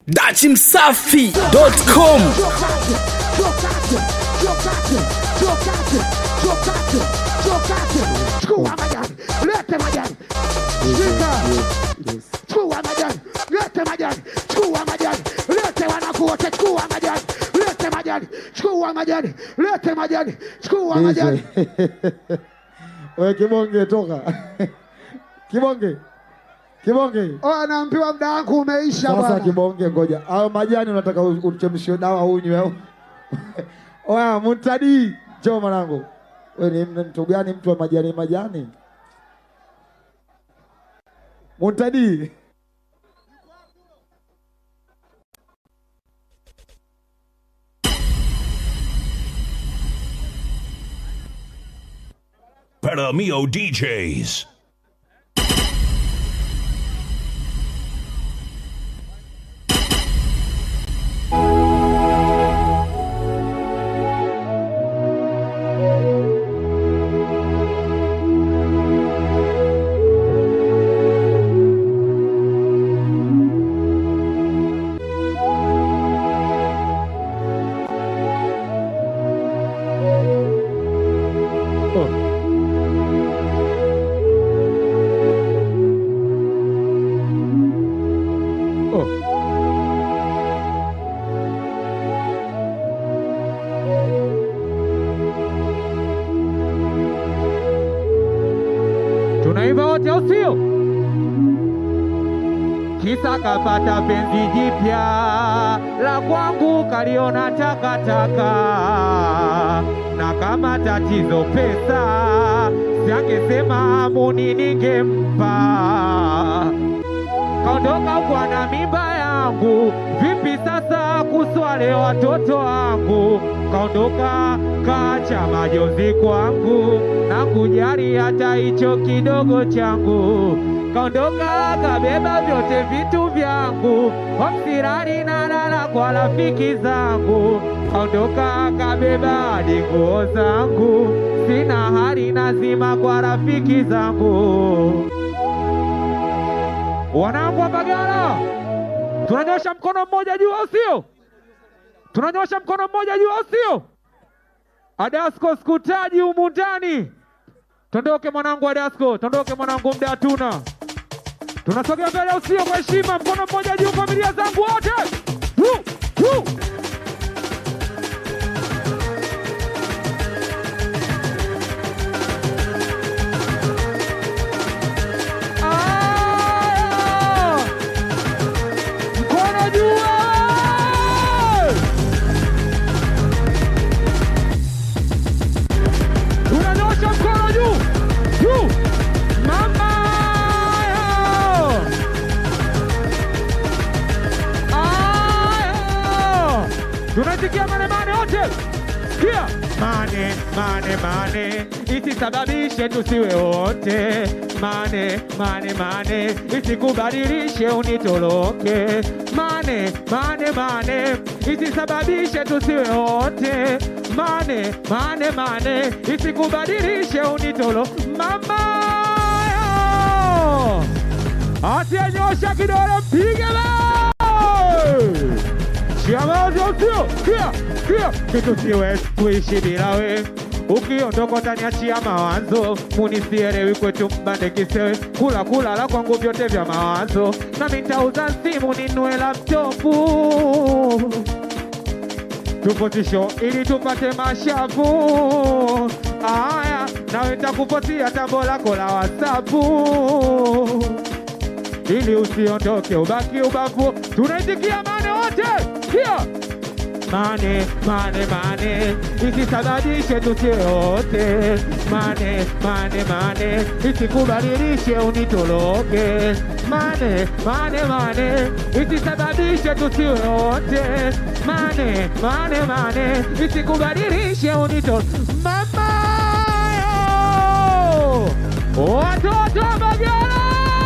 dachimsafi.com Chukua majani, lete majani, shika. Chukua majani, lete majani, chukua majani, lete wanangu wote, chukua majani, lete majani, chukua majani, lete majani, chukua majani. Wewe kibonge toka. Kibonge. Kibonge. Oh, naambiwa muda wangu umeisha Sasa bwana. kibonge ngoja. Hayo majani unataka u- uchemshie dawa unywe au? Oya, mutadi. Njoo mwanangu. Wewe ni mtu gani mtu wa majani majani? Mutadi. Paramio DJs. Tunaimba wote au sio? Kisa kapata penzi jipya la kwangu kaliona takataka, na kama tatizo pesa siangesema muni ningempa kaondoka kwa na mimba yangu, vipi sasa kuswale watoto wangu? Kaondoka kacha majonzi kwangu na kujali hata hicho kidogo changu. Kaondoka kabeba vyote vitu vyangu, homsirani na lala kwa rafiki zangu. Kaondoka kabeba hadi nguo zangu, sina hali nazima kwa rafiki zangu. Wanangu wa Mbagala, tunanyosha mkono mmoja juu, au sio? Tunanyosha mkono mmoja juu, au sio? Adasko skutaji humu ndani. Tondoke mwanangu Adasko, tondoke mwanangu, mda hatuna. Tunasogea mbele, au sio? Kwa heshima, mkono mmoja juu, familia zangu wote. Woo, woo. Aya! Mkono juu! wewe! Tunanyosha mkono juu juu, mama yo! Aya! Tunasikia mane mane wote, sikia mane mane mane, isisababishe tusiwe wote mane mane mane, isikubadilishe unitoroke mane mane mane, isisababishe tusiwe wote mane mane mane, isikubadilishe unitoro mama yo! Asiyenyosha kidole mpige bao! Shiamazi sio kia kia kitu siwezi kuishi bila we ukiondoka utaniachia mawazo munisielewi kwetu mbande kisewe kula kula la kwangu vyote vya mawazo nami nitauza simu ninue laptopu tupotisho ili tupate mashavu aya nawe nitakupotia tambo lako la wasapu ili usiondoke ubaki ubavu. Tunaitikia mane wote, kia mane mane mane, isisababishe tusiwe wote mane mane mane, isikubadilishe unitoroke mane mane mane, isisababishe tusiwe wote mane mane mane, isikubadilishe unitoroke mama yo watoto wa Mbagala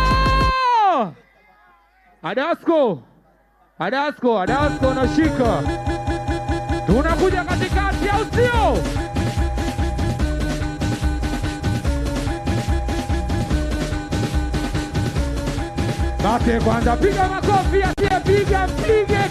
Adasko, Adasko, Adasko nashika, tunakuja katikati, au sio? Bate kwanza, piga makofi, asiyepiga mpige.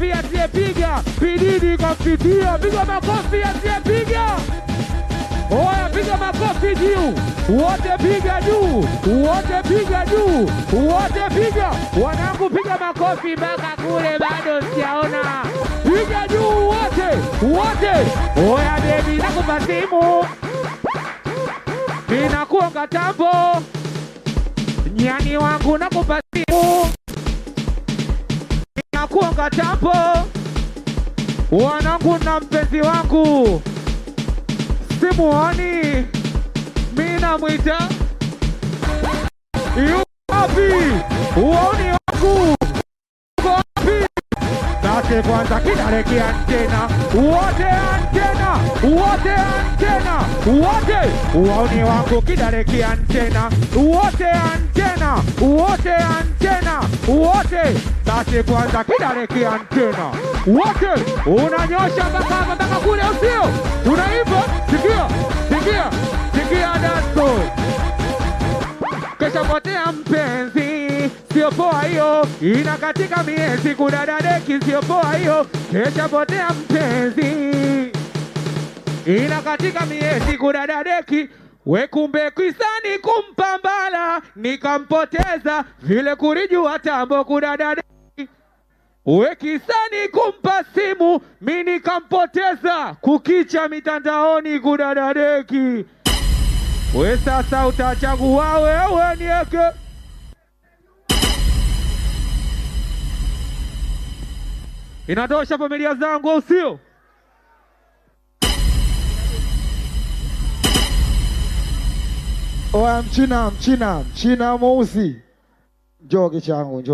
makofi asiyepiga, pididi kampitia, piga makofi asiyepiga. Oya, piga makofi juu, wote piga juu, wote piga juu, wote piga. Wanangu, piga makofi mpaka kule, bado sijaona. Piga juu wote, wote. Oya bebi, nakupa simu, ninakuonga tambo, nyani wangu, nakupa simu, ninakuonga tambo. Wanangu na mpenzi wangu simuoni, mi namwita yuko wapi? Uoni wangu uko wapi? Sase kwanza kidare kiantena, wote antena, wote antena, wote uoni wangu kidare kiantena, wote antena, wote antena, wote sase kwanza kidare kiantena, wote unanyosha mpaka hapa mpaka kule, usio unaimba, sikia, sikia, sikia daso kesha potea mpenzi, sio poa hiyo, ina katika miezi kudada deki, sio poa hiyo, kesha potea mpenzi, ina katika miezi kudada deki we kumbe kwisani kumpambala nikampoteza vile kurijua tambo kudada deki we kisani kumpa simu mi nikampoteza kukicha mitandaoni kudadadeki we sasa utachagua wewe nieke inatosha familia zangu au sio Oya, mchina mchina mchina mweusi, njoo kichangu, njoo.